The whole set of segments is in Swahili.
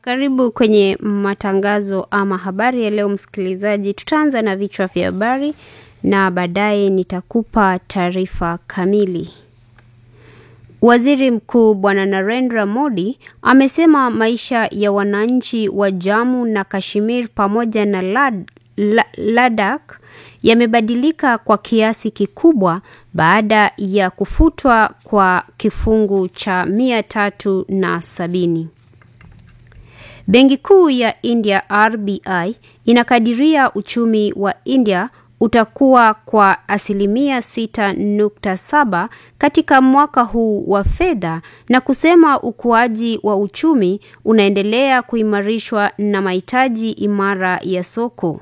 karibu kwenye matangazo ama habari ya leo msikilizaji. Tutaanza na vichwa vya habari na baadaye nitakupa taarifa kamili. Waziri Mkuu Bwana Narendra Modi amesema maisha ya wananchi wa Jammu na Kashmir pamoja na Lad, la, Ladakh yamebadilika kwa kiasi kikubwa baada ya kufutwa kwa kifungu cha mia tatu na sabini. Benki Kuu ya India RBI inakadiria uchumi wa India utakuwa kwa asilimia 6.7 katika mwaka huu wa fedha na kusema ukuaji wa uchumi unaendelea kuimarishwa na mahitaji imara ya soko.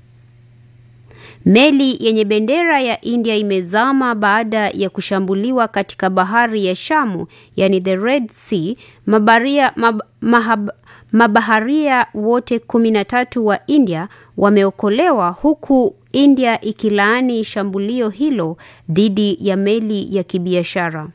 Meli yenye bendera ya India imezama baada ya kushambuliwa katika bahari ya Shamu, yani the Red Sea. Mabaria, mab, mahab, mabaharia wote kumi na tatu wa India wameokolewa huku India ikilaani shambulio hilo dhidi ya meli ya kibiashara.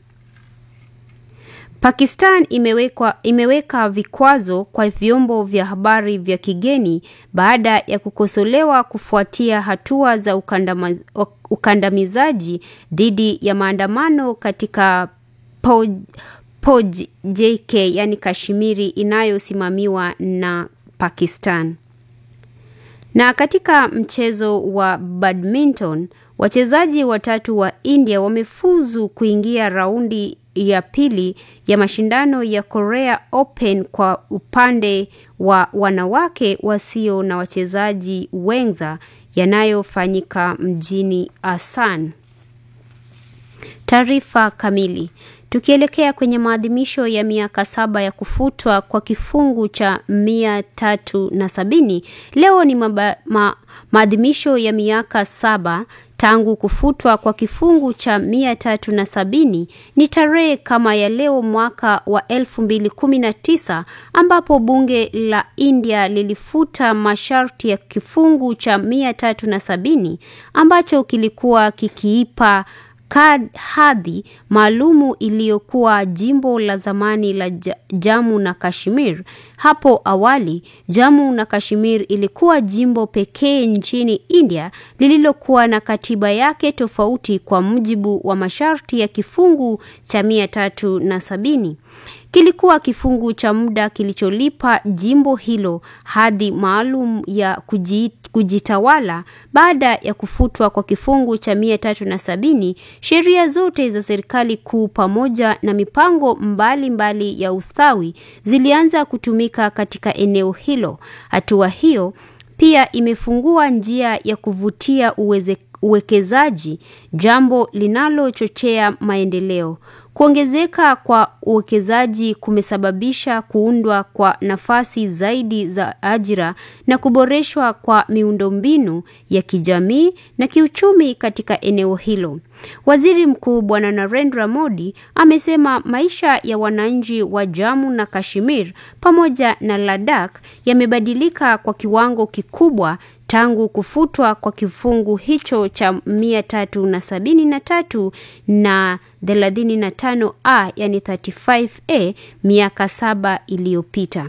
Pakistan imewekwa, imeweka vikwazo kwa vyombo vya habari vya kigeni baada ya kukosolewa kufuatia hatua za ukandama, ukandamizaji dhidi ya maandamano katika Poj, Poj JK yani Kashmiri inayosimamiwa na Pakistan. Na katika mchezo wa badminton, wachezaji watatu wa India wamefuzu kuingia raundi ya pili ya mashindano ya Korea Open kwa upande wa wanawake wasio na wachezaji wenza yanayofanyika mjini Asan. Taarifa kamili. Tukielekea kwenye maadhimisho ya miaka saba ya kufutwa kwa kifungu cha mia tatu na sabini, leo ni maba, ma, maadhimisho ya miaka saba tangu kufutwa kwa kifungu cha mia tatu na sabini. Ni tarehe kama ya leo mwaka wa elfu mbili kumi na tisa ambapo bunge la India lilifuta masharti ya kifungu cha mia tatu na sabini ambacho kilikuwa kikiipa hadhi maalumu iliyokuwa jimbo la zamani la Jammu na Kashmir. Hapo awali, Jammu na Kashmir ilikuwa jimbo pekee nchini India lililokuwa na katiba yake tofauti kwa mujibu wa masharti ya kifungu cha mia tatu na sabini. Kilikuwa kifungu cha muda kilicholipa jimbo hilo hadhi maalum ya kujitawala. Baada ya kufutwa kwa kifungu cha mia tatu na sabini, sheria zote za serikali kuu pamoja na mipango mbalimbali mbali ya ustawi zilianza kutumika katika eneo hilo. Hatua hiyo pia imefungua njia ya kuvutia uweze, uwekezaji, jambo linalochochea maendeleo. Kuongezeka kwa uwekezaji kumesababisha kuundwa kwa nafasi zaidi za ajira na kuboreshwa kwa miundombinu ya kijamii na kiuchumi katika eneo hilo. Waziri Mkuu Bwana Narendra Modi amesema maisha ya wananchi wa Jammu na Kashmir pamoja na Ladakh yamebadilika kwa kiwango kikubwa tangu kufutwa kwa kifungu hicho cha mia tatu na sabini na tatu na thelathini na tano a yani 35a miaka saba iliyopita.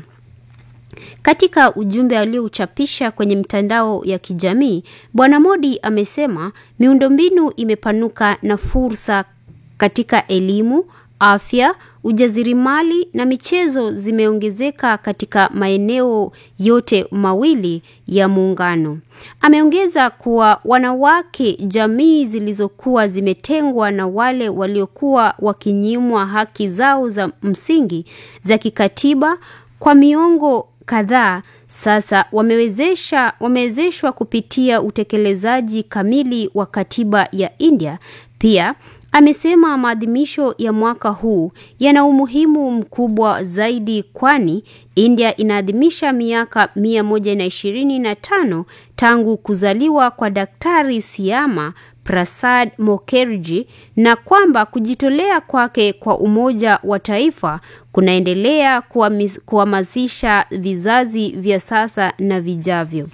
Katika ujumbe aliouchapisha kwenye mtandao ya kijamii, Bwana Modi amesema miundombinu imepanuka na fursa katika elimu, afya, ujasiriamali na michezo zimeongezeka katika maeneo yote mawili ya muungano. Ameongeza kuwa wanawake, jamii zilizokuwa zimetengwa na wale waliokuwa wakinyimwa haki zao za msingi za kikatiba kwa miongo kadhaa sasa wamewezesha wamewezeshwa kupitia utekelezaji kamili wa katiba ya India. Pia amesema maadhimisho ya mwaka huu yana umuhimu mkubwa zaidi kwani India inaadhimisha miaka mia moja na ishirini na tano tangu kuzaliwa kwa Daktari Siama Prasad Mukherjee na kwamba kujitolea kwake kwa umoja wa taifa kunaendelea kuhamasisha vizazi vya sasa na vijavyo.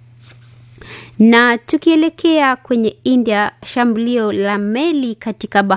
Na tukielekea kwenye India, shambulio la meli katika